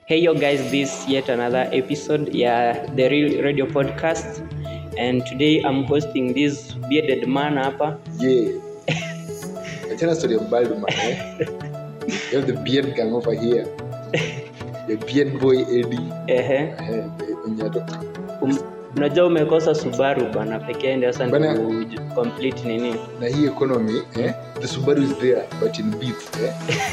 Hey yo guys, this yet another episode yeah, the Real Radio Podcast and today I'm hosting this bearded man hapa. Yeah. Achana story ya bald man. Eh? You have the beard gang over here. The beard boy Eddie. Ehe. Eh, Onyato. Um, unajua umekosa Subaru bana pekee ndio sasa Bana- ndio complete nini. Na hii economy, eh? The Subaru is there but in beats, eh?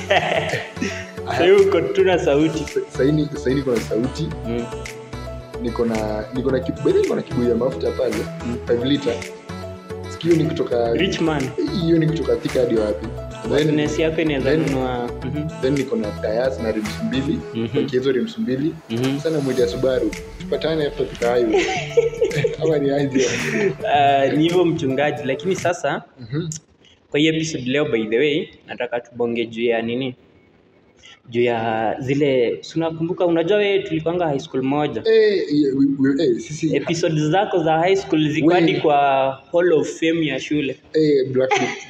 Sasa uko tuna sauti. Saini saini kuna sauti, Mm. niko na niko na kibu, bado niko na kibuyu ya mafuta pale, Mm. 5 liter. Sikio ni kutoka Rich man. hiyo ni kutoka Thika hadi wapi? Then Business yako inaweza then- nunua. Mhm. then niko na tires na rims mbili, Mhm. okay, hizo rims mbili. Mhm. Sana mwita Subaru. Tupatane hapo Thika highway. Ama ni aje? Ah, ni hivyo mchungaji, lakini sasa Mhm. kwa hii episode leo by the way nataka tubonge juu ya nini juu ya zile si unakumbuka unajua wewe tulikwanga high school moja Eh, yeah, we- we- eh, sisi episode zako za high school ziko We- hadi kwa hall of fame ya shule eh, Black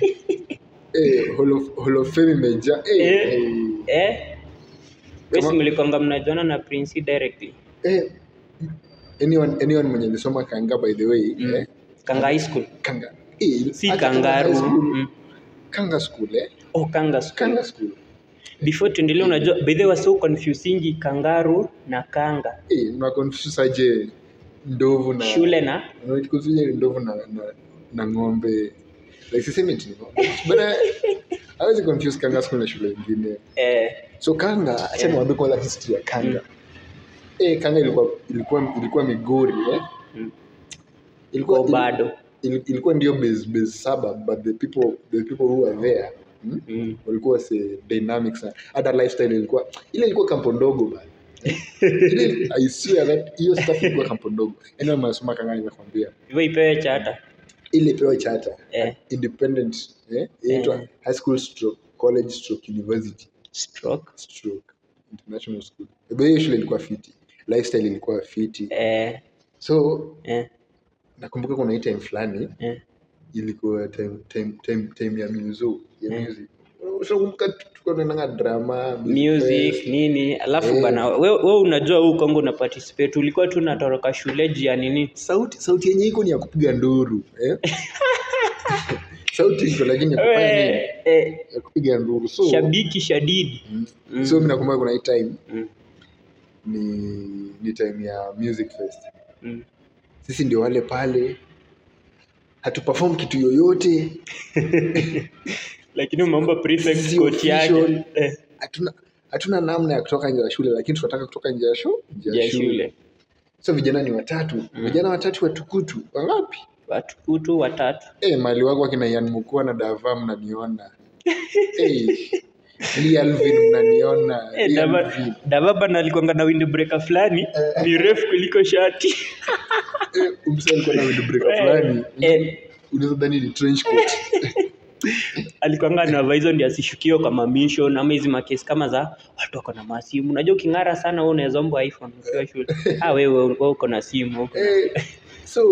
eh, Hall of- Hall of Fame imejaa eh, Eh. eh, eh wesi Kama- mlikwanga mnajuana na prince directly eh, anyone anyone mwenye alisoma kanga by the way Mm. eh, kanga high school kanga eh, si hata kama kangaru high school, mm. kanga school eh oh kanga school kanga school before tuendelee unajua by the way so confusingi kangaru na kanga eh una confuse aje ndovu na shule na una confuse ndovu na na, na ng'ombe like sisemi eti ni ng'ombe but hawezi confuse kanga school na shule nyingine eh, so kanga acha Yeah. niwaambie kwanza history ya kanga eh kanga ilikuwa ilikuwa ilikuwa migori eh mm. ilikuwa Kwa bado il- ilikuwa ndio base base saba but the people the people who were there hmm? mm. walikuwa se dynamic sana hata lifestyle ilikuwa ile ilikuwa kampo ndogo bana ile i swear that hiyo stuff ilikuwa kampo ndogo yani mnasoma kanga nimekwambia hivyo ipewe chata ile pewa chata eh. independent eh inaitwa Eh. high school stroke college stroke university stroke stroke international school By hiyo shule ilikuwa fiti lifestyle ilikuwa fiti eh, so eh, nakumbuka kuna hii time fulani eh. ilikuwa time, time, time, time ya muzo ya Mm. music unakumbuka tulikuwa tunaendanga drama music fest. nini alafu Eh. bana we, we unajua huu kongo una participate ulikuwa tu unatoroka shule juu ya nini sauti sauti yenye iko ni ya kupiga nduru eh? sauti iko lakini ya kufanya nini Eh, eh, ya kupiga nduru so shabiki shadidi Mm. Mm. so mimi nakumbuka kuna hii time Mm, ni ni time ya music fest mm. sisi ndio wale pale hatuperform kitu yoyote lakini umeomba prefect Si coat yake official. eh, hatuna hatuna namna ya kutoka nje ya shule lakini tunataka kutoka nje ya shu- nje ya shule so vijana ni watatu Mm. vijana watatu watukutu wangapi watu kutu watatu Eh, mali wako akina Ian Mukua na Dava mnaniona Eh, Lee Alvin mnaniona Eh, Lee Dava- Alvin. davaba na alikuanga na windbreaker fulani ni refu kuliko shati Eh, umse alikuwa na windbreaker Eh, fulani eh, unaweza dhani ni trench coat alikuanga anavaa hizo ndio asishukiwe kwa mamisho ama hizi makesi kama za watu wako na masimu unajua uking'ara sana wewe unaweza ombwa iphone ukiwa shule ah wewe wewe uko na simu uko na- Eh, so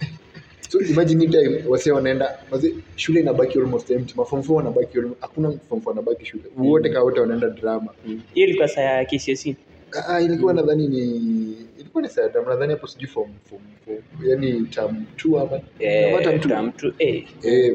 so imagine hii time wase wanaenda wase shule inabaki almost empty maform four wanabaki almo- hakuna form four wanabaki shule wote ka wote wanaenda drama Mm. hiyo ilikuwa saa ya KCSE Ah, ah, ilikuwa nadhani ni ilikuwa ni saa nadhani hapo sijui form form form yani term 2 ama eh, ama term two. term two, eh, Eh,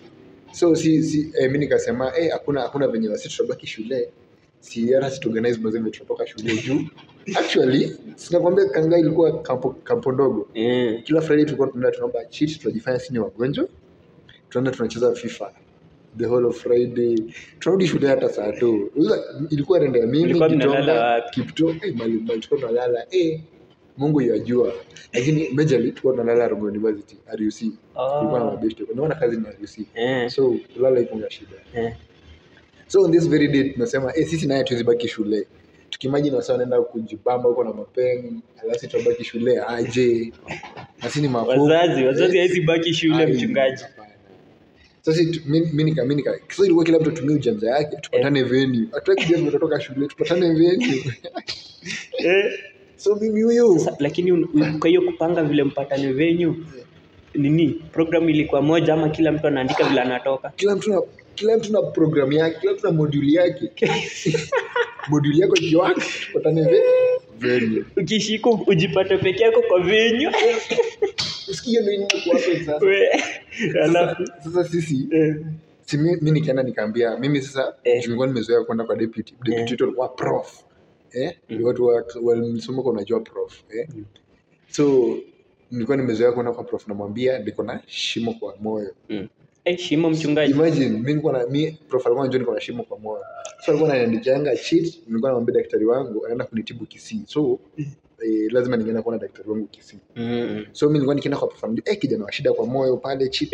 so si si eh, mi nikasema eh, hakuna hakuna venye wasi tutabaki shule si hata situorganize mazembe tutatoka shule juu actually sinakwambia kanga ilikuwa kampo, kampo ndogo eh, kila friday tulikuwa tunaenda tunaomba cheat tunajifanya sisi ni wagonjwa tunaenda tunacheza fifa the whole of friday tunarudi shule hata saa tu Unajua, ilikuwa rende ya mimi Mlikuwa mnalala Kitonga, wapi? kipto eh, mali mali tulikuwa tunalala eh mungu yajua lakini majorly tulikuwa tunalala Rongo University RUC kulikuwa na oh, mabeshte unaona kazi ni RUC eh, so kulala ikunga shida eh. so on this very day tunasema eh, sisi naye tuwezibaki shule tukimajini wasa wanaenda kujibamba huko na mapeng alafu tutabaki shule aje nasi ni mafupi. wazazi wazazi Eh, hawezi baki shule ai, mchungaji hapana. sasa tu- mi mi nika mi nika sasa ilikuwa kila mtu atumie ujanja yake tupatane venue hatutaki kujua vile tutatoka shule tupatane venue eh. so mimi huyu Sa- lakini un- un- kwa hiyo kupanga vile mpatane venyu nini programu ilikuwa moja ama kila mtu anaandika vile anatoka kila mtu na kila mtu na program yake kila mtu na module yake moduli yako ikiwaka tupatane ve venue ukishika ujipate peke yako kwa venyu usikie ndio inakuwa hapo sasa We, alafu Sasa- sasa sisi eh, si mi, mi nikaenda nikaambia mimi sasa Eh. eh. nilikuwa nimezoea kwenda kwa deputy deputy Eh. wetu alikuwa prof eh Mm. watu wa walisoma kwa unajua prof eh Mm. so nilikuwa nimezoea kwenda kwa prof namwambia niko na shimo kwa moyo mm. eh, shimo mchungaji imagine mimi nilikuwa na mi prof alikuwa anajua niko na shimo kwa moyo so alikuwa ananiandikianga cheat nilikuwa namwambia daktari wangu anaenda kunitibu Kisii so eh, lazima ningeenda kuona daktari wangu Kisii mm. so mimi nilikuwa nikienda kwa prof anambia eh kijana wa shida kwa moyo pale cheat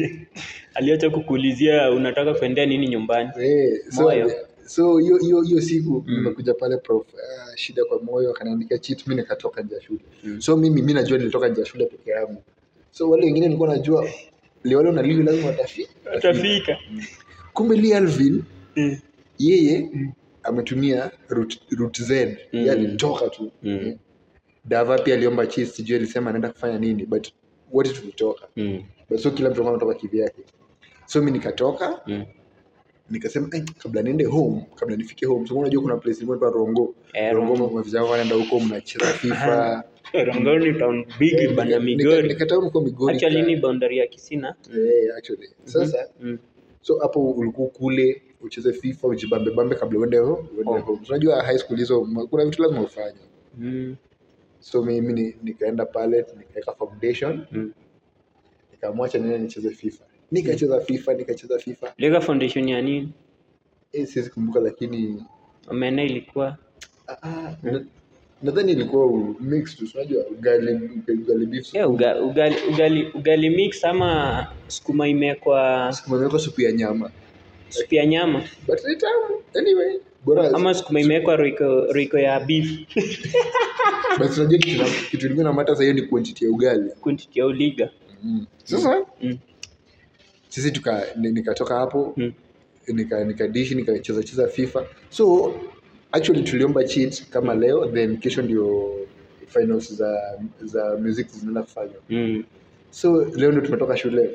aliacha kukuulizia unataka kuendea nini nyumbani Eh, so Moyo. so hiyo hiyo hiyo siku Mm. nimekuja pale prof ah, shida kwa moyo akaniandikia cheat mimi nikatoka nje ya shule Mm. so mimi mimi najua nilitoka nje ya shule peke yangu so wale wengine nilikuwa najua li wale na livi lazima watafi utafika kumbe Lee Alvin Mm. yeye Mm. ametumia route route Z Mm. yeye alitoka tu Mm. Dava pia aliomba cheat sijui alisema anaenda kufanya nini but wote tulitoka Mm. but so kila mtu alikuwa anatoka kivyake so mimi nikatoka Mm. nikasema "Ai, kabla niende home kabla nifike home so unajua kuna place ilikuwa inaitwa Rongo Eh, Rongo Rongo. mavijana wanaenda huko mnacheza FIFA Rongo ni town big bana Nika- Migori nikatoka huko Migori actually ka- ni boundary ya Kisina eh actually sasa mm. so hapo ulikuwa kule ucheze FIFA ujibambe bambe kabla uende ho- uende Oh. home unajua high school hizo ma- kuna vitu lazima ufanye Mm. so mimi ni- nikaenda pale nikaweka foundation Mm. nikamwacha nene nicheze FIFA nikacheza FIFA nikacheza FIFA Lega foundation ya nini eh siwezi kumbuka lakini omena ilikuwa ah, ah, na- nadhani ilikuwa u- mixed tu unajua ugali ugali beef yeah, uga, ugali, ugali, ugali mix ama sukuma imekwa sukuma imewekwa supu ya nyama supu ya nyama but ni tamu anyway bora ama sukuma imewekwa roiko, roiko ya beef but unajua kitu na- kitu kingine na mata hiyo ni quantity ya ugali quantity ya uliga mm. sasa mm. sisi tuka ni- nikatoka hapo Mm. nika nikadishi nikacheza cheza FIFA so actually tuliomba cheat kama leo then kesho ndio finals za za music zinaenda kufanywa Mm. so leo ndio tumetoka shule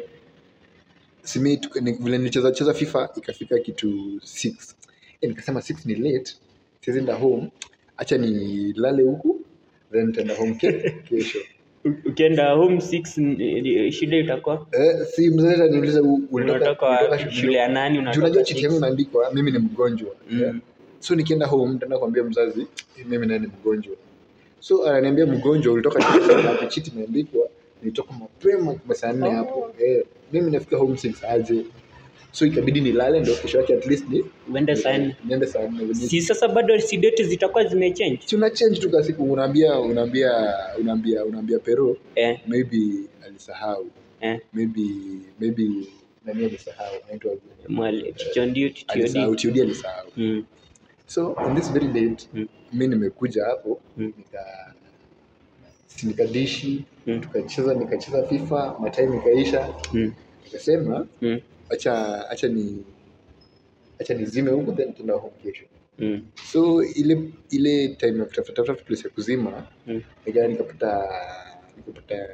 simi tuka- ni- vile nilicheza cheza FIFA ikafika kitu 6 eh, nikasema 6 ni late siwezi enda home acha nilale huku then nitaenda home ke, kesho U- ukienda home six n- shida itakuwa eh, si mzee ataniuliza u- ulitoka unatoka ulitoka wapi? shule ya nani Juu unatoka unajua six? cheti yangu imeandikwa mimi ni mgonjwa Mm. yeah. so nikienda home nitaenda kuambia mzazi "Eh, mimi naye ni mgonjwa so ananiambia mgonjwa ulitoka cheti hapo cheti imeandikwa nilitoka mapema kwa saa nne hapo eh, mimi nafika home six aje so ikabidi nilale ndio kesho yake at least ni uende saa nne niende saa nne si sasa bado si date zitakuwa zimechange si una change tu kwa siku unaambia unaambia unaambia unaambia pero eh, maybe alisahau eh. maybe maybe nani alisahau anaitwa mwali chichondio alisahau chichiodi tiodi alisahau mm. so on this very date Mm. mi nimekuja hapo Mm. nika si nikadishi Mm. tukacheza nikacheza fifa matime ikaisha Mm. nikasema Mm. acha acha ni acha nizime huku then tuna home kesho Mm. so ile ile time ya kutafuta tafuta place ya kuzima Mm. nika nikapata nikapata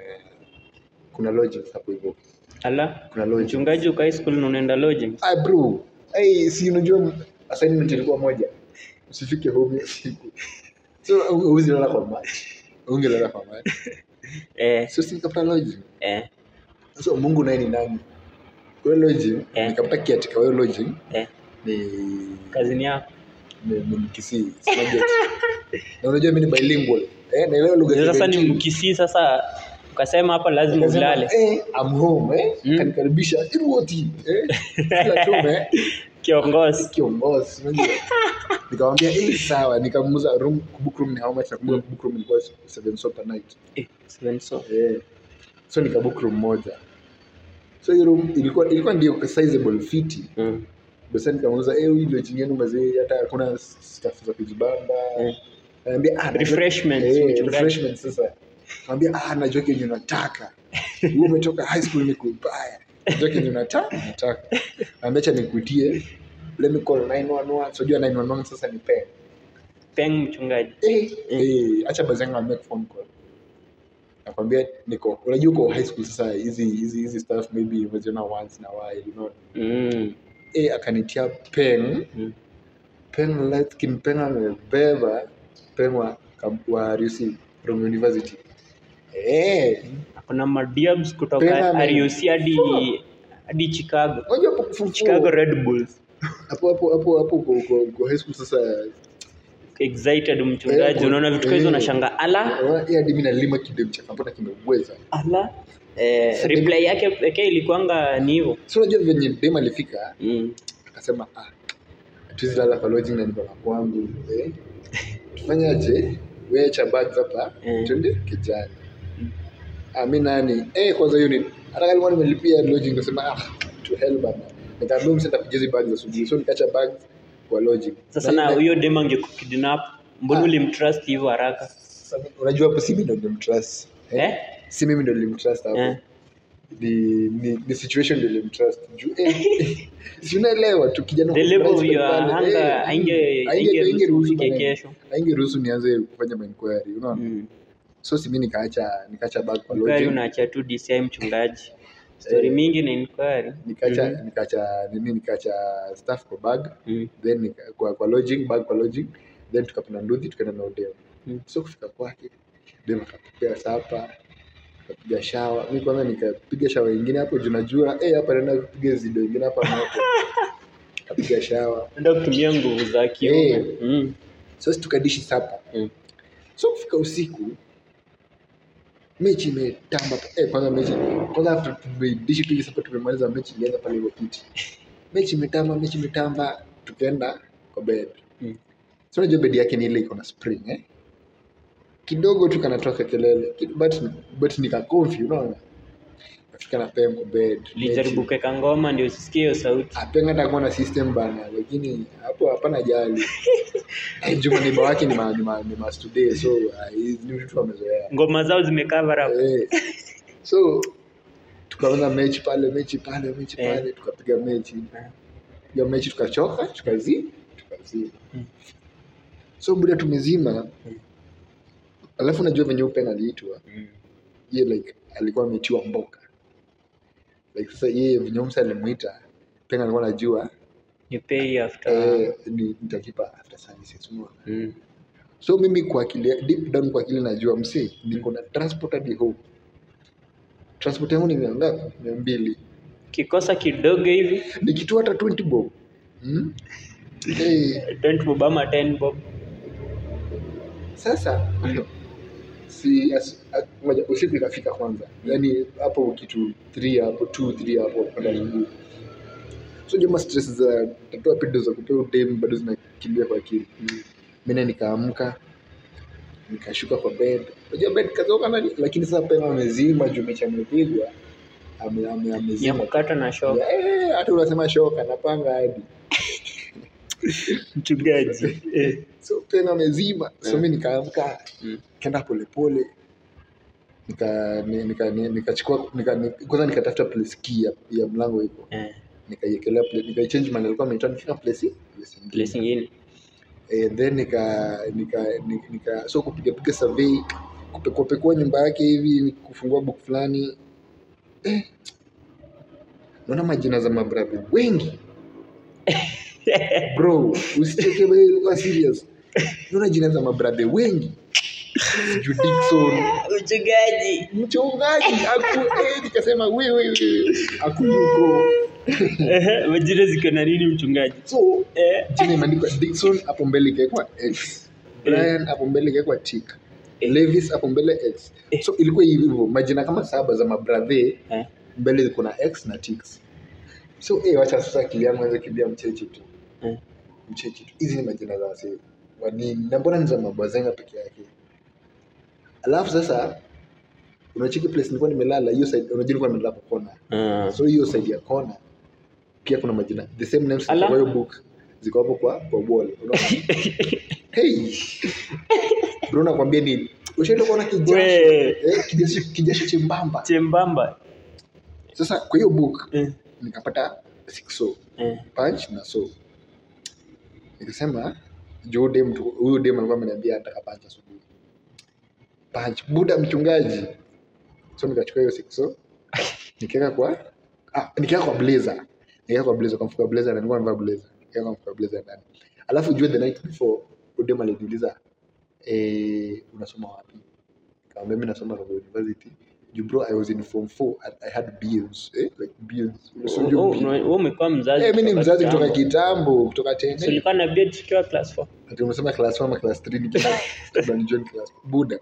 kuna lodgings hapo hivyo ala kuna lodgings mchungaji uko high school na unaenda lodging ah bro hey, si unajua assignment ilikuwa moja usifike home hiyo siku so huwezi lala kwa maji ungelala kwa maji eh, so si nikapata lodging eh, so mungu naye ni nani kwa hiyo lodging Eh. nikapata kiatika hiyo lodging eh. ni kazini yako ni ni mkisii Sinaget. na unajua mimi ni bilingual eh naelewa lugha sasa zote ni mbili. mkisii sasa ukasema hapa lazima Nikasema, ulale eh I'm home eh Mm. kanikaribisha iruoti eh kila chome kiongozi kiongozi unajua nikamwambia eh sawa nikamuuza room book room ni how much nakumbuka book room ilikuwa 7 so per night eh, seven so eh so nikabook room moja so hiyo room ilikuwa ilikuwa ndio sizable fiti mm. basi nikamuuza eh huyu ndio chini yenu mazee hata hakuna stuff za kujibamba Mm. anambia ah najua- Refreshments, eh, mchungaji. refreshments sasa anambia ah najua kenye unataka wewe umetoka high school ni kubaya najua kenye unataka nataka anambia acha nikuitie let me call 911 so jua 911 sasa ni pen peng mchungaji eh eh acha bazanga make phone call nakwambia niko unajua uko high school sasa hizi hizi hizi stuff maybe umeziona once na while you know mm. eh akanitia pen Mm. Peng light skin Peng amebeba Peng wa, kam- wa RUC from university eh kuna madiabs Pena kutoka ame- RUC hadi hadi Chicago unajua hapo kufufua- Chicago Red Bulls hapo hapo hapo hapo uko- uko uko high school sasa excited mchungaji Eh, unaona vitu kama hizo eh. unashanga ala Wa- hii hadi mimi nalima kidem cha kampuni kimebweza ala eh, reply yake pekee ilikuanga ni hivyo so unajua venye dem alifika mm. akasema ah tuwezi lala kwa lodging na niko na kwangu eh tufanyaje wewe cha bags hapa Mm. twende kijani ah mimi nani eh kwanza hiyo ni hata kama nilikuwa nimelipia lodging nikasema ah to hell bana nikaambia msenda kujaza bags asubuhi so nikacha bags kwa lodging sasa Na- na na- huyo dem angekukidnap mbona Ah. ulimtrust hivyo haraka sasa, unajua hapo si mimi ndo nilimtrust eh? si mimi ndo nilimtrust hapo Eh. ni, ni, ni situation ndio nilimtrust juu eh, si unaelewa tu kijana The level surprise of your pale, hunger eh, hainge- hainge- haingeruhusu haingeruhusu ufike bana. kesho. haingeruhusu nianze kufanya mainquiry unaona Mm. so si mimi nikaacha nikaacha bag kwa Inquiry lodging unaacha tu DCI mchungaji story Eh. mingi na inquiry nikaacha Mhm. nikaacha nini nikaacha stuff kwa bag Mm. then nika, kwa, kwa lodging bag kwa lodging then tukapanda nduthi tukaenda na odeo Mm. so kufika kwake dem akatupea sapa akapiga shawa mi kwanza nikapiga shawa ingine hapo juu najua eh hapa naenda kupiga zido ingine hapa moto akapiga shawa enda kutumia nguvu za kiume Eh. mm. so si tukadishi sapa Mm. so kufika usiku mechi imetamba eh, kwanza mechi kwanza after tumedishi tu hivi sapa tumemaliza mechi ilianza pale hivyo kiti mechi imetamba mechi imetamba tukaenda kwa bed Mm. so unajua bed yake ni ile iko na spring eh kidogo tu kanatoka kelele Kid- but but nika comfy unaona nafika na pem kwa bed lijaribu kuweka ngoma ndio usisikie hiyo sauti apenga takuwa na system bana lakini hapo hapana jali Eh, juu maniba wake ni ma, ni ma, ni ma today so ah, hizi ni vitu wamezoea ngoma zao zimecover up Eh, so tukaanza mechi pale mechi pale mechi Eh. pale tukapiga mechi piga mechi tukachoka tukazi tukazima Mm. so buda tumezima alafu najua venye upen aliitwa Mm. ye like alikuwa ametiwa mboka like sasa yeye venye msa alimwita pen alikuwa najua you pay after eh, ni nitalipa after services umeona mm. so mimi kwa akili deep down kwa akili najua msi niko na transport hadi home transport yangu ni mia ngapi mia mbili kikosa kidogo hivi nikitua hata 20 bob hmm? hey, 20 bob ama 10 bob sasa si as, a- ngoja, usiku ikafika kwanza yaani hapo kitu 3 hapo 2 3 hapo kwenda asubuhi so jama stress za tatua pido za kupea udem bado zinakimbia kwa akili mm. mimi nikaamka nikashuka kwa bed unajua bed kazoka na lakini sasa pema amezima juu mechi amepigwa ame, ame, ya amezima kukata na shock Eh, hata unasema shoka napanga hadi mchungaji eh. so pena amezima so Eh. mi nikaamka Mm. kenda polepole nika ni- nika ni- nikachukua nika, ni- kwanza nikatafuta place key ya, ya mlango iko Eh. nikaiekelea pla- nikaichange man alikuwa ameitoa nifika place place ingine. place ingine eh, then nika nika nika, nika so kupiga piga survey kupekua pekua nyumba yake hivi kufungua book fulani eh, naona majina za mabrabi wengi bro usicheke wewe, kuwa serious naona jina za mabrabe wengi sijui Dickson mchungaji mchungaji aku eh, nikasema wewe wewe akuyuko Ehe, majina ziko na nini mchungaji so eh. jina imeandikwa Dickson hapo mbele ikawekwa X Brian hapo mbele ikawekwa tick Eh. Levis hapo mbele X Eh. so ilikuwa hivyo majina kama saba za mabrathe Eh. mbele ziko na X na ticks so eh wacha sasa akili yangu anza kimbia mchechi tu Eh. mchechi tu hizi ni majina za wasee wanini na mbona ni za mabwazenga peke yake alafu sasa unacheki place nilikuwa nimelala hiyo side unajua nilikuwa nimelala kwa kona Ah. so hiyo side ya kona pia kuna majina the same names ziko Ala. kwa hiyo book ziko hapo kwa kwa wall unaona hey bro nakwambia nini ushaenda kuona kijasho We. eh, kijasho kijasho chembamba chembamba sasa kwa hiyo book eh. nikapata six so Eh. punch na so nikasema juu huyu dem tu- huyu dem alikuwa ameniambia ataka punch asubuhi punch buda mchungaji so nikachukua hiyo six so nikiweka kwa ah, nikiweka kwa blazer nikiweka kwa blazer kwa mfuko wa blazer na nilikuwa nimevaa blazer nikiweka kwa mfuko wa blazer ndani alafu jua the night before udem aliniuliza eh, unasoma wapi kaambia mi nasoma Rongo university you bro i was in form 4 and i had beers eh? like beers so you Oh, be- wewe umekuwa mzazi eh, mi ni kutoka mzazi kutoka kitambo. kitambo kutoka So tene ulikuwa na beard tukiwa class 4 ati umesema class 1 ama class 3 nikiwa kabla ni join class buda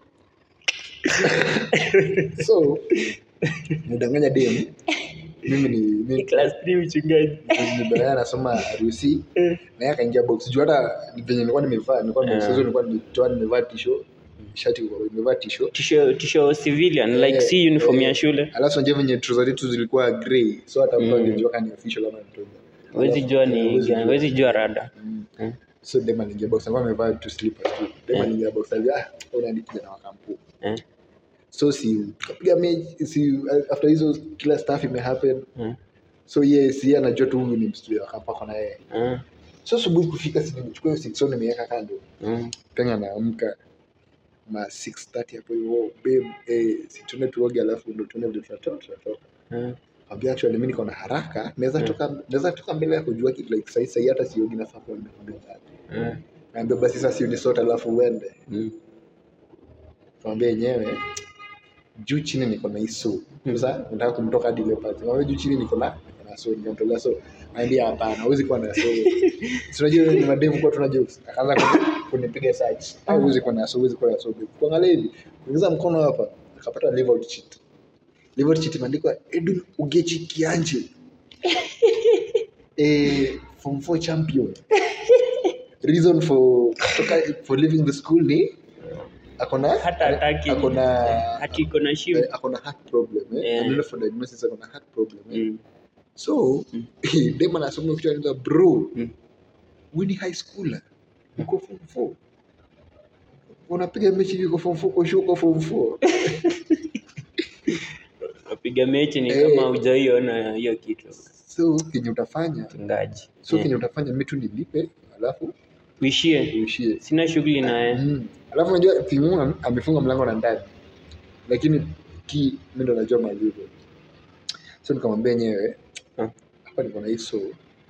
so nidanganya dem mimi ni Ni mimi class 3 mchungaji nibaya nasoma harusi na yeye akaingia box juu hata venye nilikuwa nimevaa nilikuwa Yeah. yeah. nilikuwa nimetoa nimevaa tisho shati kwa nimevaa tisho tisho tisho civilian like si uniform ya shule alafu unajua venye trouser zetu zilikuwa grey so hata mtu Mm. angejua kama ni official ama ni trouser huwezi jua Eh, ni huwezi gani, jua. huwezi jua rada Mm. Mm. so dem aliingia box alikuwa amevaa tu slippers tu dem Yeah. aliingia box alia ah una ni kijana wa kampu Eh, so si kapiga mechi si after hizo kila stuff imehappen eh, so ye si yeye anajua tu huyu ni mstudio akapako na yeye eh, so asubuhi kufika si nimechukua hiyo six nimeweka kando mm. penga naamka ma 6:30 hapo hivyo babe eh si tuende tuoge alafu ndo tuone vile tunatoka tunatoka eh. Ambia actually mimi niko na haraka naweza Mm. toka naweza toka mbele ya kujua kitu like sasa sasa hata siogi nafaa kwa mbele Eh, naambia basi sasa sioni sote alafu uende mm. Kamwambia yenyewe juu chini niko na iso. Sasa nataka kumtoka hadi ile pati. Kamwambia juu chini niko na niko na so nikamtolea so. Anambia hapana, huwezi kuwa na so. Si unajua ni mademu kwa tuna jokes. Akaanza kuni- kunipiga search. Au huwezi kuwa na so, huwezi kuwa na so. Kuangalia hivi, kuingiza mkono hapa, akapata leave out cheat. Leave out cheat imeandikwa Edwin Ugechi Kianje. eh form 4 champion. Reason for for leaving the school ni akona hata hataki akona hati iko na shimo eh, akona heart problem eh Yeah. anaenda for diagnosis akona heart problem eh Mm, so Mm. dem anasoma kitu anaitwa bro Mm. wewe ni high schooler uko form 4 unapiga mechi yuko form 4 kwa shuko form 4 wapiga mechi ni Eh. kama hujaiona hiyo kitu so kenye utafanya mchungaji so Eh, kenye utafanya mimi tu nilipe alafu uishie uishie sina shughuli naye Mm. alafu unajua timu amefunga mlango na ndani lakini ki mimi ndo najua malivyo so nikamwambia yenyewe Ah. hapa niko na hiso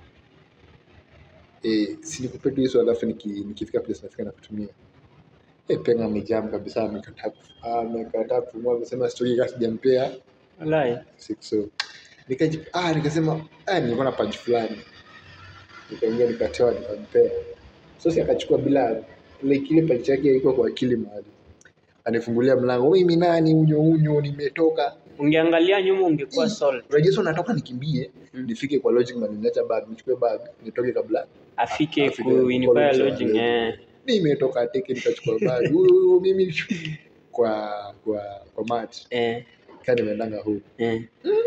eh si nikupe tu hiso alafu niki, nikifika place nafika na kutumia eh penga amejam kabisa amekataa kuf- amekataa kufungua amesema story kasi sijampea walai six so nikaji ah nikasema ah nilikuwa na punch fulani nikaingia nikatoa nikampea so si akachukua bila like ile punch yake iko kwa akili mahali anifungulia mlango mimi nani unyo unyo nimetoka ungeangalia nyuma ungekuwa sold unajua so natoka nikimbie Mm. nifike kwa lodging na niacha bag nichukue bag nitoke kabla afike Afike ku inquire college, lodging yeah. eh nimetoka teke nikachukua bag huyu huyu, mimi kwa kwa kwa mat eh kani nimeendanga huko eh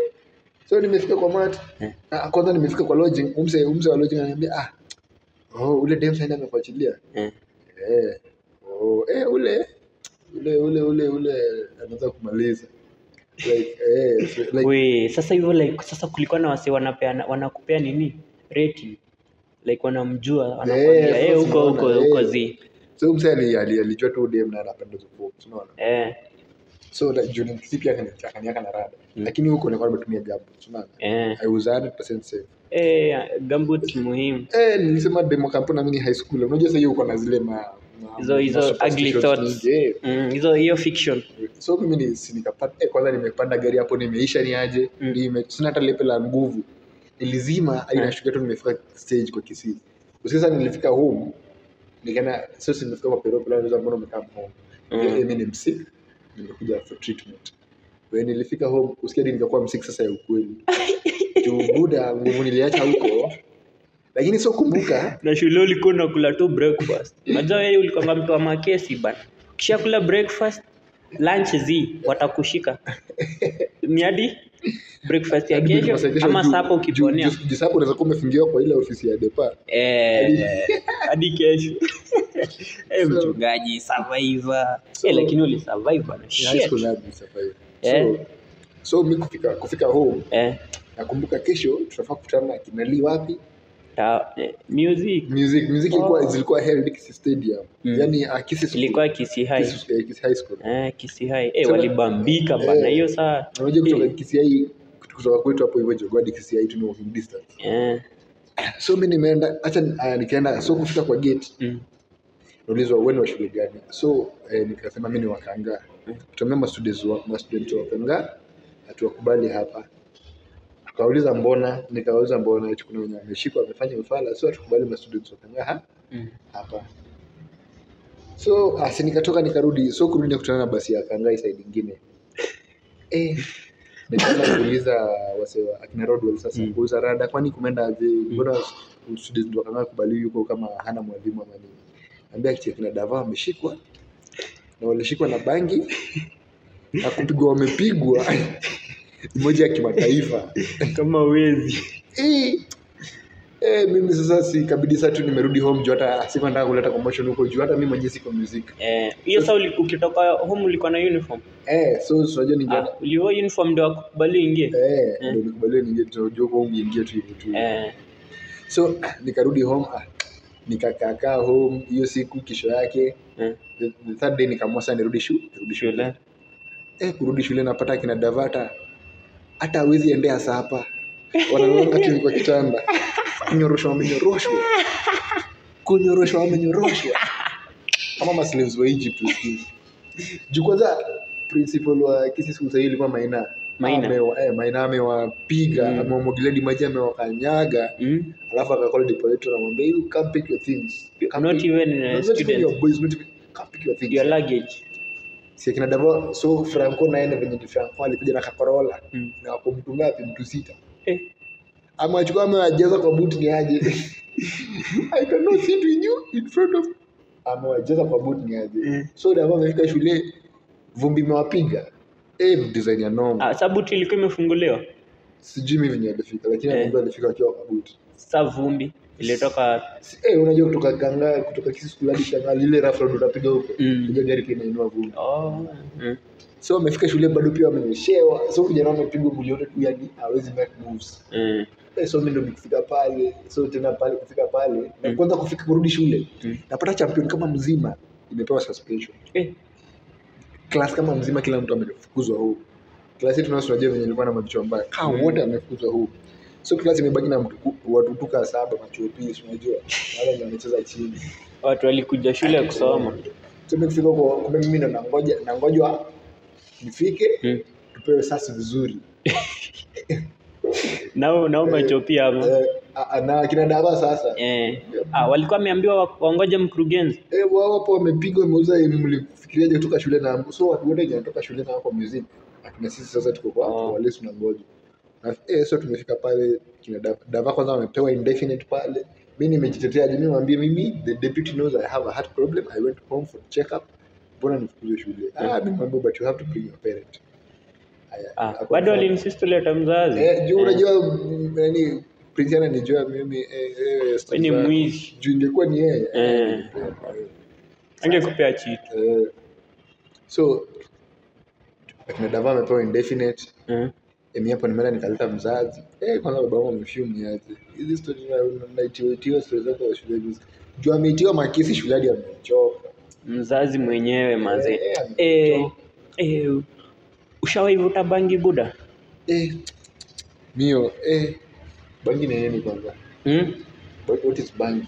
so nimefika kwa mat Eh. ah, kwanza nimefika kwa lodging umse umse wa lodging ananiambia ah oh ule dem sasa amefuatilia eh eh oh eh ule ule ule ule ule anaweza kumaliza like eh so, like we sasa hivyo like sasa kulikuwa na wase wanapeana wanakupea nini rating like wanamjua wanakwambia sasa eh huko unaona, huko eh. huko zi so mse ali- ali- alijua tu dem na anapenda hizo forms unaona eh so like juu si pia akani- akaniaka na rada Mm. lakini huko nilikuwa nimetumia gabu unaona eh i was 100% safe eh gambut muhimu eh nilisema demo kampuni na mimi ni high school unajua sasa hiyo uko na zile ma ma- Hizo- ma hizo superstitions ugly thoughts. nyingi, eh. Mm, hizo hiyo fiction so mimi ni si nikapata eh, kwanza nimepanda gari hapo nimeisha ni aje Mm. nime sina hata lepe la nguvu nilizima hadi Mm. nashukia tu nimefika stage kwa Kisii sasa nilifika home nikaenda sasa nimefika kwa pero pala ndio mbona umekaa home Mm. mm. mimi ni msick nimekuja for treatment when nilifika home usikia hadi nikakuwa msick sasa ya ukweli juu buda nguvu niliacha huko lakini sio kumbuka na shule ulikuwa unakula tu breakfast unajua wewe ulikuwa mtu wa makesi bana kisha kula breakfast lunch zi watakushika ni hadi breakfast ya hadi kesho breakfast ya kesho ama juu- sapa juu- ukiponea juu- juu sapa unaweza kuwa umefungiwa kwa ile ofisi ya depa Eh, hadi kesho Eh, So- mchungaji survivor So- Eh, lakini ulisurvive bana high shit school hadi survive Eh. so so mi kufika kufika home eh nakumbuka kesho tunafaa kukutana na kinali wapi ta, eh, music music music ilikuwa zilikuwa held Kisii stadium Mm. yani uh, Kisii School. ilikuwa Kisii High Kisii- eh, Kisii high school eh Kisii High eh Sema- walibambika bana Eh. hiyo saa unajua kutoka Eh. Kisii high kutoka kwetu hapo hivyo Jogoo hadi Kisii high tuna walking distance eh so mi nimeenda acha uh, nikaenda so kufika kwa gate Mm. naulizwa wewe ni wa shule gani so eh, nikasema mi ni wakanga tuambia mastudents wa mastudents wa kanga hatuwakubali hapa akauliza mbona nikauliza mbona eti kuna wenye wameshikwa wamefanya mfala so hatukubali mastudents wa kanga ha? Mm. hapa so asi nikatoka nikarudi so kurudi nikutana na basi ya kangai side ingine eh, nikaanza kuuliza wase wa akina Rodwell sasa Mm. kuuliza rada kwani kumeenda aje mbona students wa kangai kubali yuko kama hana mwalimu ama nini ambia kitu kina dava wameshikwa na walishikwa na bangi na kupigwa wamepigwa ni moja ya kimataifa kama wezi Eh, eh, mimi sasa sikabidi sasa tu nimerudi home juu hata sikuwa nataka kuleta commotion huko juu hata mimi mwenyewe siko music Eh, hiyo saa uli- ukitoka home ulikuwa na uniform eh so so unajua ningeenda ah, ulivaa uniform ndio wakukubali uingie eh Eh. ndio nikubaliwe ningie tunajua kwa home ingie tu hivyo tu eh, so nikarudi home ah, nikakaakaa home hiyo siku kesho yake eh, the, the third day nikaamua sasa nirudi shule nirudi shule shule eh kurudi shule napata kina davata hata hawezi endea sapa wanalanga tu kwa kitanda kunyoroshwa wamenyoroshwa kunyoroshwa wamenyoroshwa kama maslaves wa Egypt usikizi juu kwanza principal wa kisi siku sahii ilikuwa maina Maina. Amewa- eh, maina amewapiga Mm. amewamwagilia maji amewakanyaga mm? alafu akakol deporator anamwambia you come pick your things You come not pick- even not uh, even student your boys not even come pick your things your luggage si akina Davo so Franco naye na venye ni Franco alikuja na kakorola mm. na wako mtu ngapi mtu sita eh, ama achukua amewajaza kwa buti ni aje I cannot sit with you in front of amewajaza kwa buti ni aje Mm. so Davo amefika shule vumbi imewapiga eh design ya noma ah, sabuti ilikuwa imefunguliwa sijui mimi venye alifika lakini Eh. anaambia alifika akiwa kwa buti sa vumbi ilitoka Si- eh unajua kutoka kanga kutoka kisi school hadi shanga lile rough road utapiga huko Mm. ile gari pia inainua vumbi oh, mm. so amefika shule bado pia wamenyeshewa so kijana amepigwa mwili yote tu yani hawezi make moves Mm. Eh, so mimi ndo nikifika pale so tena pale kufika pale na Mm. kwanza kufika kurudi shule Mm. napata champion kama mzima imepewa suspension Eh, class kama mzima kila mtu amefukuzwa huu class yetu nasi tunajua venye ilikuwa na mavichwa mbaya kama Mm. wote wamefukuzwa huu so class imebaki na mtu watu tuka saba machopi si unajua wale wenye wamecheza chini watu walikuja shule kusoma so mimi kufika huko kumbe mimi ndo nangoja nangojwa nifike mm. tupewe sasi vizuri nao nao machopia ama eh, a- a- na kina dava sasa eh. ah, walikuwa wameambiwa wa- waongoje mkurugenzi Eh, wao hapo wamepigwa wameuza mlifikiriaje kutoka shule na so watu wote wenye wanatoka shule na wako museum akina sisi sasa tuko kwa Oh. oh. wale tunangoja na eh, so tumefika pale kina Dava, Dava kwanza wamepewa indefinite pale mi nimejitetea mimi mwambie mimi the deputy knows I have a heart problem I went home for check up mbona nifukuzwe shule ah mimi mwambie but you have to bring your parent Aya, ah, ako- bado walinsist tuleta mzazi eh juu Eh, unajua mm, yani prince ananijua mimi eh, eh, wewe story ni zangu. mwizi juu ingekuwa ni yeye Eh. eh, angekupea chitu Eh, so akina dava amepewa indefinite eh. emi hapo nimeenda nikaleta mzazi eh, kwanza baba wangu amefyum niaje hizi story na- naitiwaitiwa story zako za shule hizi juu ameitiwa makesi shule hadi amechoka mzazi mwenyewe mazee Eh, eh, amechoka. eh, ushawaivuta bangi buda eh, mio eh, bangi ni nini kwanza hmm? What- what is bangi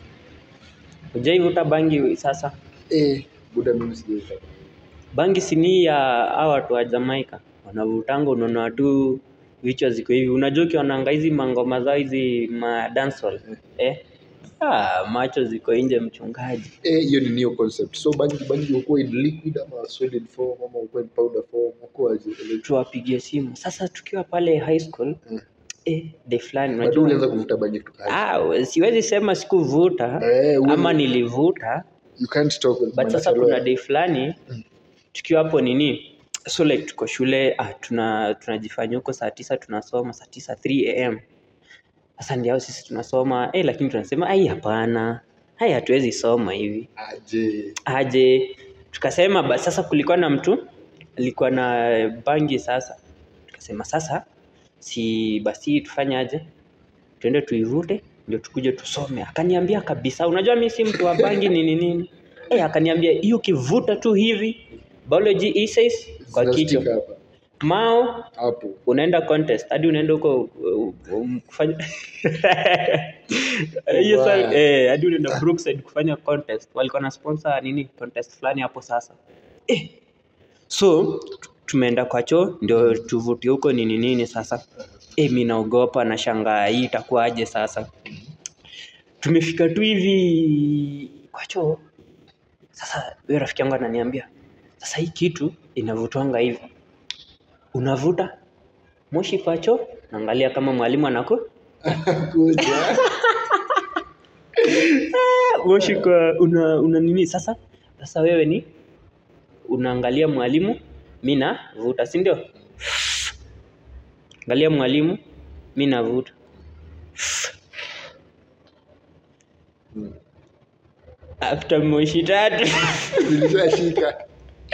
ujaivuta bangi sasa eh, buda mimi sijaita bangi sini ya hawa watu wa Jamaica wanavutanga, unaona tu vichwa ziko hivi. Unajua ukionanga hizi mangoma zao hizi ma dancehall eh, ah, macho ziko nje mchungaji. eh, hiyo ni new concept so bangi bangi ukuwa in liquid ama solid form ama ukuwa in powder form ukuwaje Tuwapigie simu sasa, tukiwa pale high school Mm. eh, de fulani bado ulianza unajua kuvuta bangi kutoka high ah, siwezi sema sikuvuta Eh, huwezi- ama nilivuta you can't talk with but sasa Manachaloya. kuna day fulani tukiwa hapo nini so like tuko shule ah, tuna tunajifanya huko saa tisa tunasoma saa tisa 3 am sasa ndio sisi tunasoma eh, lakini tunasema ai hapana hai hatuwezi soma hivi aje aje tukasema ba, sasa kulikuwa na mtu alikuwa na bangi sasa tukasema sasa si basi tufanye aje tuende tuivute ndio tukuje tusome akaniambia kabisa unajua mi si mtu wa bangi nini nini eh akaniambia hiyo ukivuta tu hivi biology essays kwa Zinastika kichwa hapa mao hapo unaenda contest hadi unaenda huko uh, um, kufanya hiyo Wow. sa eh hadi unaenda Brookside kufanya contest walikuwa na sponsor nini contest fulani hapo sasa eh so tu- tumeenda kwa choo ndio tuvutie huko nini nini sasa eh mimi naogopa na shangaa hii itakuwaje sasa tumefika tu hivi kwa choo sasa huyo rafiki yangu ananiambia sasa hii kitu inavutwanga hivi unavuta moshi kwa choo naangalia kama mwalimu anako Kuja. moshi kwa una, una nini sasa sasa wewe ni unaangalia mwalimu mi navuta si ndio angalia mwalimu mi navuta Mm. after moshi tatu Nilishashika.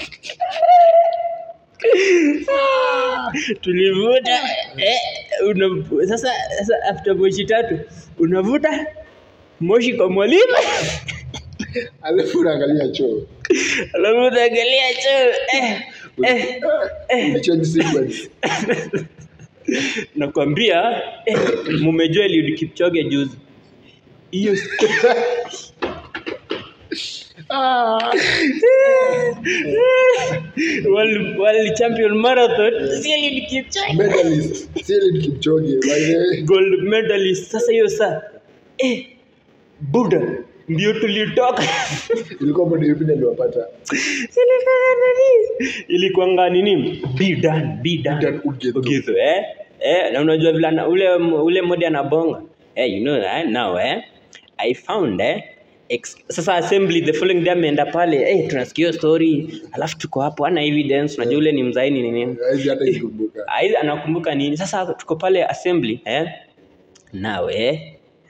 tulivuta eh, una, sasa, sasa after moshi tatu unavuta moshi kwa mwalimu Alafu unaangalia choo. alafu unaangalia choo eh, eh, Ulichange sequence. nakwambia eh, mumejua Eliud Kipchoge juzi hiyo Ah. world, world champion marathon si Eliud Kipchoge Medalist. Si Eliud Kipchoge. By the way. gold medalist sasa hiyo saa eh, buda ndio tulitoka Ilikuwa bado yupi aliwapata. Ilikuwa nini? ilikuwanga nini be done be done Dan Ugetho. Ugetho, eh? Eh, na unajua vile ana- ule ule modi anabonga eh, you know eh, now eh, I found eh, ex sasa assembly the following day ameenda pale eh, tunasikia hiyo story alafu tuko hapo ana evidence unajua ule ni mzaini ni nini Hawezi hata ikumbuka. Aizi anakumbuka nini sasa tuko pale assembly eh now eh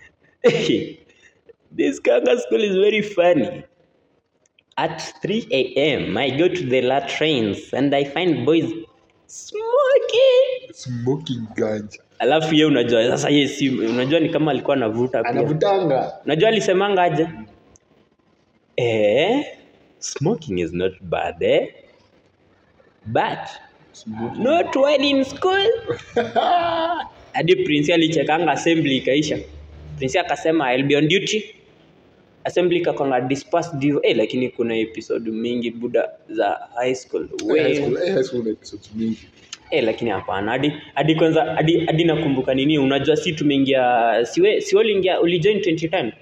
this kanga school is very funny at 3 a.m. I go to the latrines and I find boys smoking Smoking ganja. alafu ye unajua sasa ye si unajua ni kama alikuwa anavuta pia Anavutanga. unajua alisemanga aje eh smoking is not bad eh but Smoking. not while in school hadi prince alichekanga assembly ikaisha prince akasema I'll be on duty assembly ikakwanga dispersed hivyo eh lakini kuna episode mingi buda za high school High we school, eh, high school na episodes mingi. eh lakini hapana hadi hadi kwanza hadi hadi nakumbuka nini unajua si tumeingia siwe si uliingia ulijoin 2010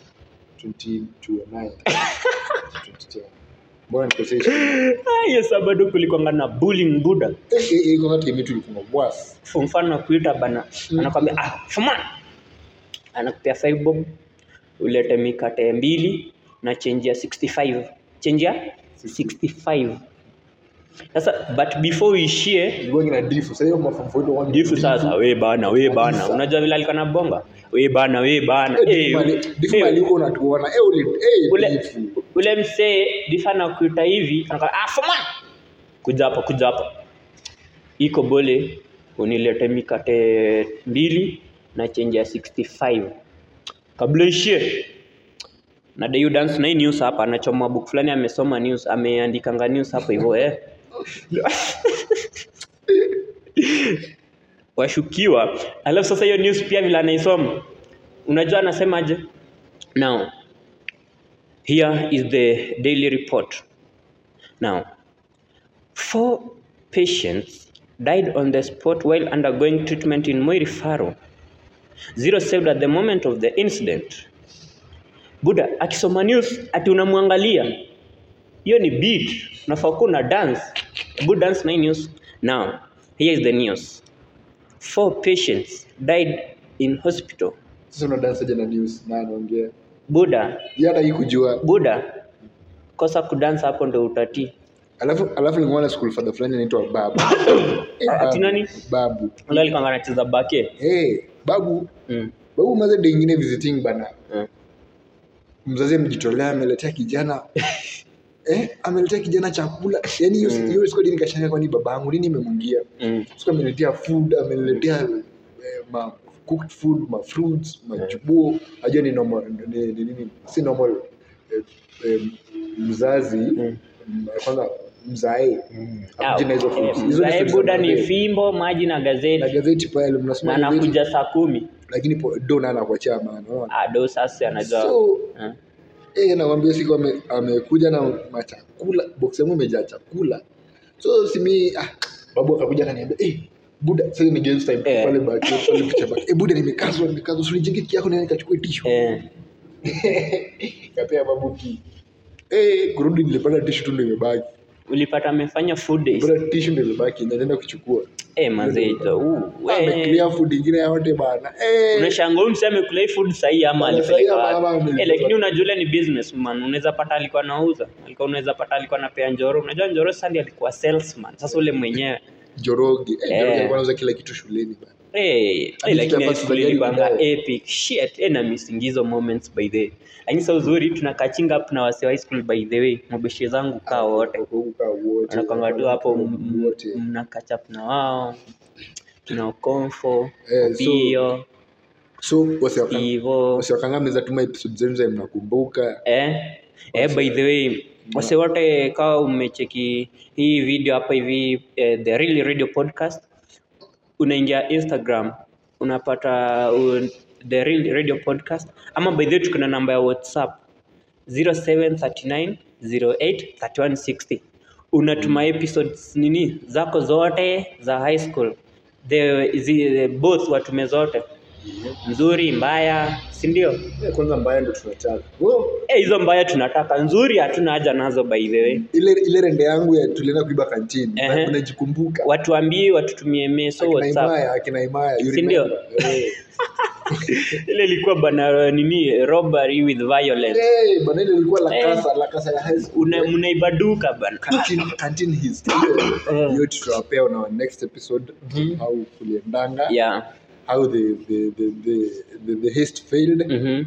2209. 2010. Mbona nikosesha? Ah, hiyo saa bado kulikwanga na bullying buda Eh, eh, eh, kwa time yetu ilikuwa worse. Kwa mfano kuita bana anakwambia ah fuma anakupea 5 bob ulete mikate mbili na change ya 65 change ya 65 sasa but before uishie Ilikuwa ina difu. Sasa hiyo mafamu wetu wao difu sasa we bana we bana Kabisa. unajua vile alikuwa na bonga we bana we bana eh, difu eh, mali huko unatuona. Eh, uli eh ule difu. ule msee difu anakuita hivi anakwambia ah fuma kuja hapa kuja hapa iko bole unilete mikate mbili na change ya 65 kabla ishie na Dayu dance na hii news hapa anachoma book fulani amesoma news ameandikanga news hapo hivyo eh washukiwa alafu sasa hiyo news pia vile anaisoma unajua anasemaje now here is the daily report now four patients died on the spot while undergoing treatment in Moi referral zero saved at the moment of the incident buda akisoma news ati unamwangalia hiyo ni beat unafaa kuwa una dance good dance na hii news now here is the news four patients died in hospital Sasa una dance aje na news na anaongea. buda Yeye hata hii kujua. buda kosa kudansa hapo ndo utatii Alafu alafu nilikuwa na school father fulani anaitwa Babu. Eh, Ati Babu. nani? Babu. ule alikuwa anacheza bake Eh, Babu. mm. Babu maze day ingine visiting bana. mm. Mzazi amejitolea ameletea kijana eh, ameletea kijana chakula. Yaani hiyo Mm. hiyo siku nikashanga kwani babangu nini imemwingia? mm. Siku ameniletea food, ameniletea eh, ma cooked food, ma fruits, majubuo. Ajua ni normal ni ni- nini? Si normal eh, eh, mzazi Mm. mm. kwanza mzae akuje na hizo Ah, fruits. eh, Hizo ni mzae stories za buda ni birthday. fimbo maji na na gazeti gazeti pale na mnasoma gazeti anakuja saa kumi lakini po- do na anakuachia maana unaona Ah, do sasa anajua so Eh. eh nakwambia siku ame- amekuja na machakula box yangu imejaa chakula so simi ah, babu akakuja akaniambia eh buda sasa ni games time Eh. pale baki pale picha baki eh buda nimekazwa nimekazwa usinijenge kiki yako na nikachukue tishu eh, kapea babu ki eh kurudi nilipata tishu tu ndio imebaki ulipata amefanya food days bora tishu ndio imebaki na naenda kuchukua eh, mazito uh, we ameclear food ingine yote bana eh unashanga huyu msee amekula hii food sahii ama Bana, alipeleka sahi ama- ama wapi amelipeleka eh, lakini wapi. unajua ule ni businessman unaweza pata alikuwa anauza alikuwa unaweza pata alikuwa anapea njoro unajua njoro sasa ndiye alikuwa salesman sasa ule mwenyewe Joroge eh, Eh. Joroge alikuwa anauza kila kitu shuleni bana Eh, eh, Hadi lakini hapa high school tujajali ilikuwanga baadaye. epic shit eh, na misingizo moments by the way lakini sa uzuri tuna catching up na wase wa high school by the way mabeshie zangu kaa wote Kukaa wote wanakwanga tu hapo m- m- wote mna catch up na wao tuna ukomfo Eh, so- pio so wasiwaka- hivo wasiwakanga mnaweza tuma episode zenu za mnakumbuka eh, eh, by the way wase wote kawa umecheki hii video hapa hivi eh, the real radio podcast unaingia instagram unapata uh, the real radio podcast ama by the way tuko na namba ya whatsapp 0739 08 3160 unatuma episodes nini zako zote za high school the, zi, both watume zote nzuri mbaya si ndio Eh, kwanza mbaya ndo tunataka Oh, Eh, hizo mbaya tunataka nzuri hatuna haja nazo by the way ile ile rende yangu ya tulienda kuiba kantini Ehe. unajikumbuka watuambie watutumie meso akina whatsapp Imaya akina Imaya you Si ndio? remember? Eh. ile ilikuwa bana nini robbery with violence Eh, bana ile ilikuwa la Eh. kasa la kasa ya high school Una, mnaibaduka bana canteen canteen history Eh. hiyo tutawapea on our next episode how kuliendanga yeah how the the the the the, the haste failed mhm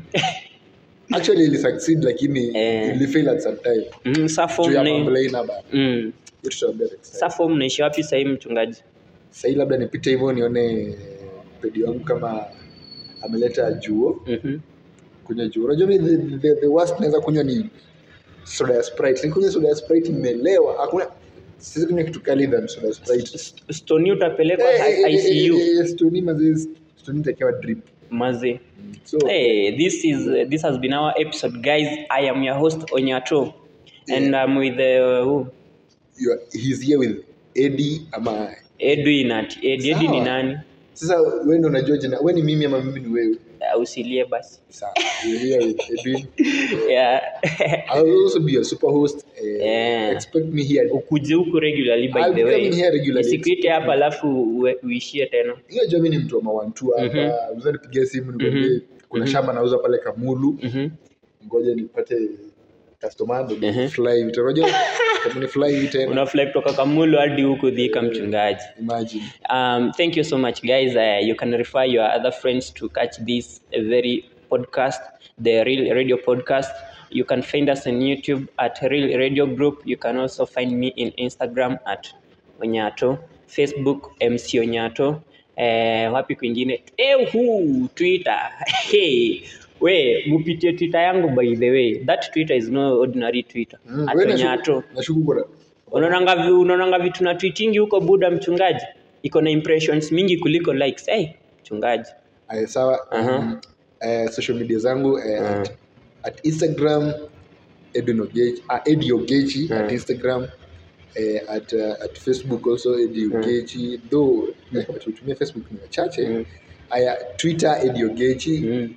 actually ili succeed lakini Eh. ili fail at some time mm, sa juu form ya ni mambo ina bana mm. hiyo tutawaambia next time sa form naishi wapi sahii mchungaji sahii labda nipite hivyo nione pedi wangu kama ameleta juo mhm kunywa juo unajua mi the, the, the worst naweza kunywa ni soda ya sprite nikunywa soda ya sprite nimelewa hakuna sisi kunywa kitu kali than soda ya sprite stoni utapelekwa Eh, eh, eh, icu eh, eh, stoni mazee stoni itakiwa drip mazi so Hey, this is this has been our episode, guys. I am your host Onyato, and I'm with uh, who? you are, he's here with Eddie ama Edwin at Ed- Edwin ni Sawa. nani? sasa wewe ndo unajua jina wewe ni mimi ama mimi ni wewe Uh, usilie basi. sawa you're here with Edwin Yeah. I'll also be your super host uh, Yeah. expect me here Ukuje huku regularly by I'll the be way. coming here regularly. Nisikuite hapa alafu ue- uishie tena. hiyo jua mimi ni mtu wa mawantu hapa unaweza nipigia simu nikwambie kuna shamba nauza pale Kamulu Mhm. ngoja nipate customer ndo Mhm. fly hivi unajua kama ni fly hivi tena Unafly kutoka Kamulu hadi huku Thika mchungaji. imagine Um, thank you so much, guys. Uh, you can refer your other friends to catch this uh, very podcast, the Real Radio Podcast. You can find us on YouTube at Real Radio Group. You can also find me in Instagram at Onyato, Facebook MC Onyato. Eh, wapi kwingine? Eh, huu Twitter. Hey, we mupitie Twitter yangu by the way. That Twitter is no ordinary Twitter. Mm, At wewe nashu- Onyato. nashuku kuna unaonanga vi- unaonanga vitu na tweetingi huko buda mchungaji iko na impressions mingi kuliko likes hey, mchungaji Aya, sawa Aha. um, eh, social media zangu eh, at, at instagram edwin ogechi ah, edi ogechi at instagram eh, at, uh, at facebook also edi ogechi though eh, watu hutumia facebook ni wachache Mm. aya twitter edi ogechi mm.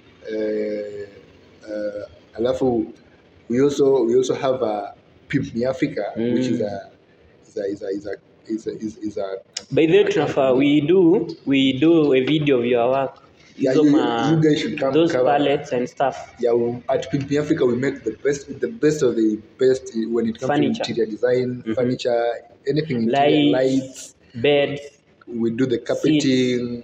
eh, uh, alafu we also we also have a pimp me africa which is a is a is a is a is a, is, is a by the way tunafaa we do we do a video of your work Yeah, hizo you- ma you guys should come those cover. pallets and stuff yeah, we- at Pimp Me Africa, we make the best, the best of the best when it comes Furniture. to interior design, furniture, anything lights, interior, lights. beds We do the carpeting,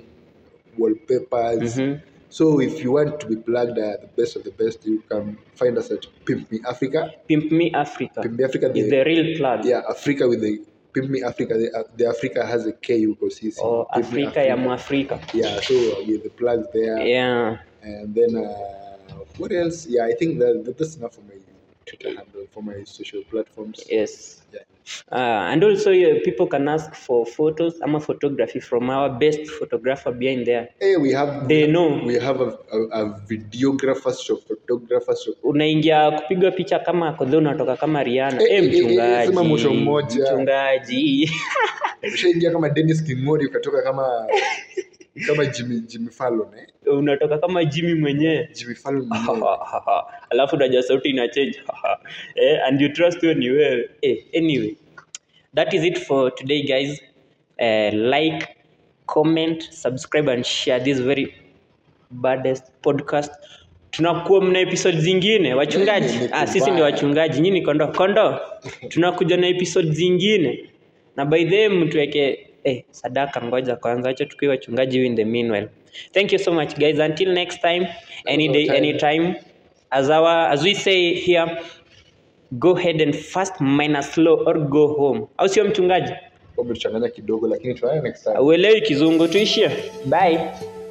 wallpapers. Mhm. So if you want to be plugged at the best of the best, you can find us at Pimp Me Africa. pimp me africa Pimp Me Africa, is the, the real plug yeah, Africa with the Pimp Me Africa. The, uh, the Africa has a K you go see. or Pimp Me afrika ya mwafrika Yeah, so uh, with the plugs there. yeah And then uh, what else? Yeah, I think that, that that's enough for my Twitter handle for my social platforms. yes Yeah. Uh, and also uh, people can ask for photos ama photography from our best photographer behind there hey, we have they know we have a, a, a videographer stroke photographer stroke unaingia kupiga picha kama kodhe unatoka kama riana Eh, eh, eh, eh, eh, mchungaji sema mwisho mmoja. mchungaji ushaingia kama Dennis Kingori ukatoka kama kama Jimmy Jimmy Fallon eh unatoka kama jimmy mwenyewe Jimmy Fallon mwenyewe. alafu unajua sauti ina change eh, and you trust wewe ni wewe eh, anyway that is it for today guys uh, like comment subscribe and share this very baddest podcast tunakuwa mna episode zingine wachungaji Yeah, ah, sisi ndio wachungaji nyinyi kondo kondo tunakuja na episode zingine na by the way mtuweke eh, sadaka ngoja kwanza acha tukiwa wachungaji in the meanwhile thank you so much guys until next time any day time. anytime as our as we say here go ahead and fast minus slow or go home au sio mchungaji Umetuchanganya kidogo lakini tunaona next time uelewi kizungu tuishie bye